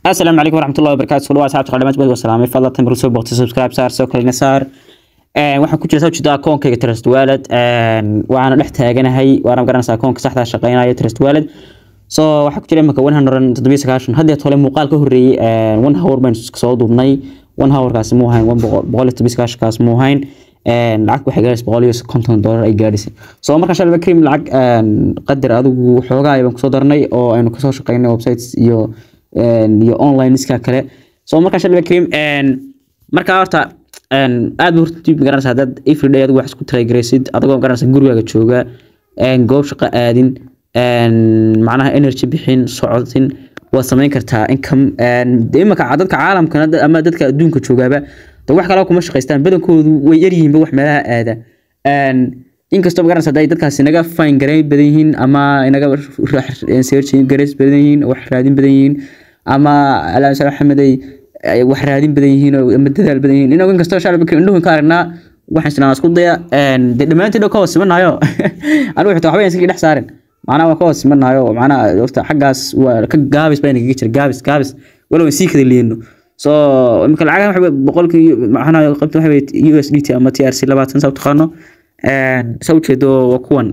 asalaamu calaykum waraxmatullahi wabarakaatu soo dhawaad saabta qadhamaad bad wasalaamay fadlan tambar soo boqti subscribe saar soo kalina saar waxaan ku jira soo jeeda akoonkayga trust wallet waana dhex taaganahay waana garanaysaa akoonka saxda shaqeynaya trust wallet so waxaa ku jira imika one hundred toddobiyo sagaashan haddeed hole muuqaal ka horreeyey one hour baan soo duubnay one hourkaasi muu hayn boqol iyo toddobiyo sagaashankaas muu hayn lacag waxay gaadhaysa boqol iyo konton dollar ay gaadhaysay so markaan shalba cream lacag qadar adigu xoogaa baan kusoo darnay oo aynu kasoo shaqeynay websites iyo iyo online iska kale so markaan shalba cream markaa horta aad ba horta dib garanaysa haddaad everyday adigu wax isku talagaraysid adigoo garanaysa gurigaaga jooga goob shaqo aadin macnaha energy bixin socodin waad samayn kartaa income imaka dadka caalamkan ama dadka adduunka joogaaba de wax kale kuma shaqaystaan badankoodu way yaryihiinba wax meelaha aada inkastoo magaranaysa hadday dadkaasi inaga fine garayn badan yihiin ama inaga searching garays badan yihiin wax raadin badan yihiin ama alaamsal axmeday wax raadin badan yihiin ama dadaal badan yihiin inagu inkastoo shacabka indhuhun ka aragnaa waxaan isnaa isku daya de dhammaantiin dhow ka hoos simanayo anigu xitaa waxba iskii dhex saarin macnaha waa ka hoos simanayo macnaha horta xaggaas waa ka gaabis baa inaga jira gaabis gaabis walow sii kada liino so imika lacagaha waxa boqolkii macnaha qaybta waxa u s d t ama t r c labaatan saa u taqaano saa ujeedo waa kuwan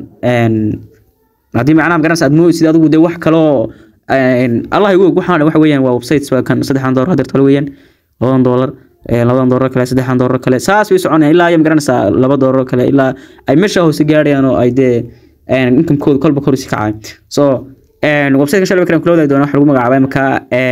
haddii macnaha magaranaysa aad mooysid adigu dee wax kaloo allah igu og waxaan waxa weeyaan waa websites waa kan saddexdan doolar hadeer tole weeyaan labadan doolar labadan doolar kale saddexdan doolar kale saas way soconayaan ilaa ay magaranaysaa laba doolar kale ilaa ay meesha hoose gaadhayaan oo ay dee inkamkooda kolba kor usii kacay so websiteka shalba kalan kula wadaagi doona waxa lagu magacaabaa imika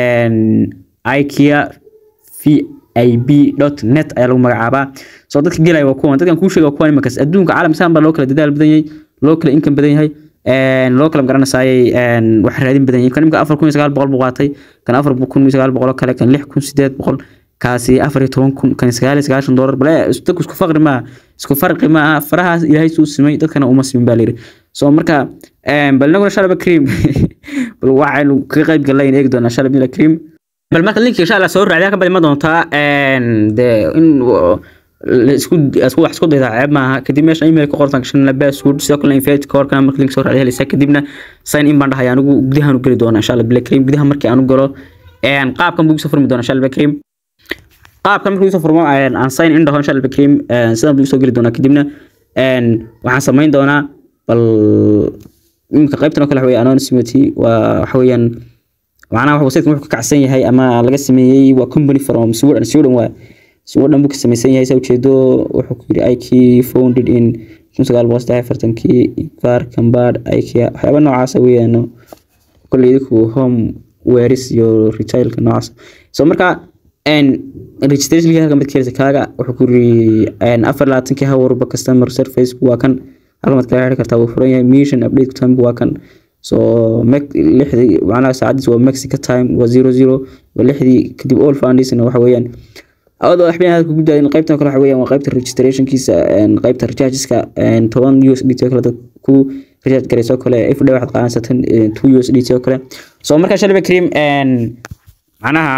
ikea v ib net ayaa lagu magacaabaa so dadka gelaya waa kuwan dadkan kuu sheega waa kuwan imakas adduunka caalam saan baa loo kala dadaal badan yahay loo kala income badan yahay loo kala magaranaysaayay wax raadin badan yahay kan imika afar kun iyo sagaal boqol buu qaatay kan afar kun iyo sagaal boqol kale kan lix kun sideed boqol kaasi afar iyo toban kun kan sagaal iyo sagaashan doolar bale dadku isku faqri maaha isku farqi maaha farahaas ilaahay suu simay dadkana uma simin baa layidhi so marka bal inaguna shalaba cream bal waxaynu kaga qayb gallayn eegi doonaa shalab mila cream bal marka linkiga insha allah soo raacdaa ka badi ma doontaa dee in isku isku wax isku dayda ceeb maaha kadib meesha email ku qortan gashan la password sidoo kale invite ka horkana marka link soo raacdaa helaysaa kadibna sign in baan dhahay anigu gudahan u geli doonaa insha allah black cream gudaha markii aan u galo qaabkan buu soo furmi doonaa insha allah cream qaabkan markii soo furmo aan sign in dhaho insha allah cream sidan buu soo geli doonaa kadibna waxaan samayn doonaa bal imika qaybtan oo kale waxa weeye anonymity waa waxa weeyaan macnaha waxa website wuxuu ka kacsan yahay ama laga sameeyey waa company from Sweden Sweden waa Sweden buu ka samaysan yahay saa ujeedo wuxuu ku yiri IK founded in kun sagaal boqol saddex afartankii Ivar Kambad IKEA waxyaaba noocaas weeyaan kolley ku home wares iyo retailka noocaas so marka en registration halka mid keelisa kaaga wuxuu ku yiri en afar labaatankii hawarba customer service waa kan halka mid kala xiri kartaa wuu furan yahay mission update time waa kan so lixdii macnaha saacadiis waa mexico time waa zero zero waa lixdii kadib all foundation waxa weeyaan adoo waxbeen halka ku daadin qaybtan kale waxa weeyaan waa qaybta registrationkiisa qaybta rechargeska toban u s d t kale dad ku recharge garayso kale if day waxaad qaadansataan two u s d t oo kale so markaa shalba cream macnaha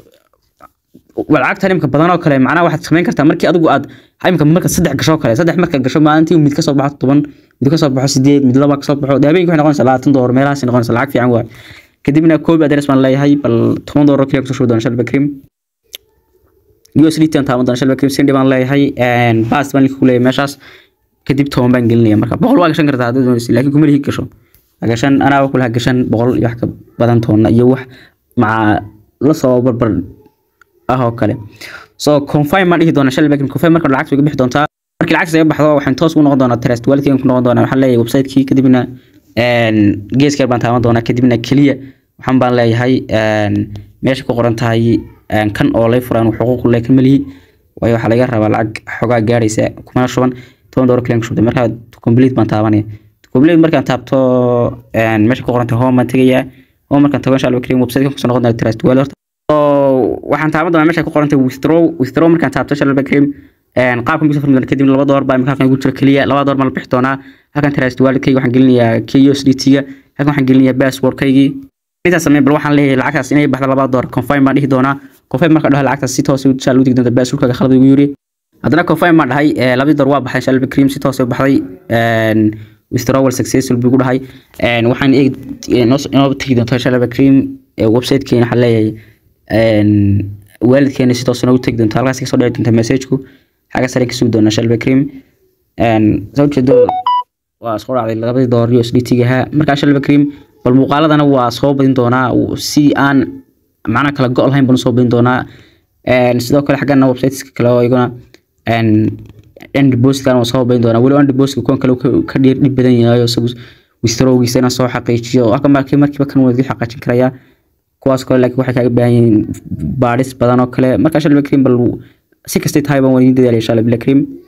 lacagtan imika badan oo kale macnaha waxaad samayn kartaa markii adigu aad imika marka saddex gasho kale saddex marka gasho maalintii mid kasoo baxo toban mid kasoo baxo sideed mid laba kasoo baxo habeenkii waxay noqonaysaa labaatan doolar meelahaas noqonaysaa lacag fiican waay kadibna koob adres baan leeyahay bal toban doolar kaliya kusoo shubi doona shalba cream USDT aan taaban doona shalba cream sindi baan leeyahay bas baan ku leeyahay meeshaas kadib toban baan gelinaya marka boqol waa gashan kartaa haddaad doonaysid laakiin kuma lihi gasho gashan anaa kulaha gashan boqol iyo wax ka badan toona iyo wax maca la soo barbar ah oo kale so confirm ma dhihi doona shalay laakiin confirm marka lacag uga bixi doontaa markii lacag saga baxdo waxaan toos u noqon doonaa trust wallet ku noqon doonaa waxaan leeyahay website-kii kadibna een geeska baan taaban doonaa kadibna kaliya waxaan baan leeyahay een meesha ku qoran tahay kan oo lay furaan xuquuq leh kamalihi waayo waxa laga rabaa lacag xogaa gaaraysa kuma shuban toban doolar kaliya shubtay marka complete baan taabanaya complete markaan taabto een meesha ku qoran tahay home baan tegayaa home markaan tago insha Allah kaliya website-ka ku soo noqon doonaa trust wallet waxaan taaban doonaa meesha ku qorantay withdraw withdraw markaan taabto shalba cream een qaabkan bisoo furmi doona kadib laba door baa halkan ugu jira kaliya laba door ma la bixi doonaa halkan trust wallet-kayga waxaan gelinayaa KUSDT-ga halkan waxaan gelinayaa password-kaygii intaas samee bal waxaan leeyahay lacagtaas inay baxdo laba door confirm baan dhihi doonaa confirm marka dhaho lacagtaas si toos u insha Allah u digi doonta password-kaaga khalad ugu yiri haddana confirm baan dhahay labadii door waa baxay shalba cream si toos u baxday een withdrawal successful buu ku dhahay een waxaan eeg inoo tagi doontaa shalba cream website-keena waxaan leeyahay waalidkeena si toosana u tegi doonta halkaas kasoo dhici doonta messageku xagga sare ka sugi doona shalba cream soo jeedo waa soo dhacday labadii doolar USDT-gaha markaa shalba cream bal muuqaaladana waa soo badin doonaa si aan macnaha kala go' lahayn baan usoo badin doonaa sidoo kale xaggana websiteska kale oo iyaguna ndboskan waa soo badin doonaa weliba ndboska kuwan kale ka dhiir dhib badan yahay isagu wistrowgiisa inaan soo xaqiijiyo halka markii markiiba kan wadi xaqiijin karaya kuwaas kale laakiin waxay kaaga baahan yihiin baadhis badan oo kale markaa shalba cream bal si kastay tahay baan wadi dadaalaya shalba cream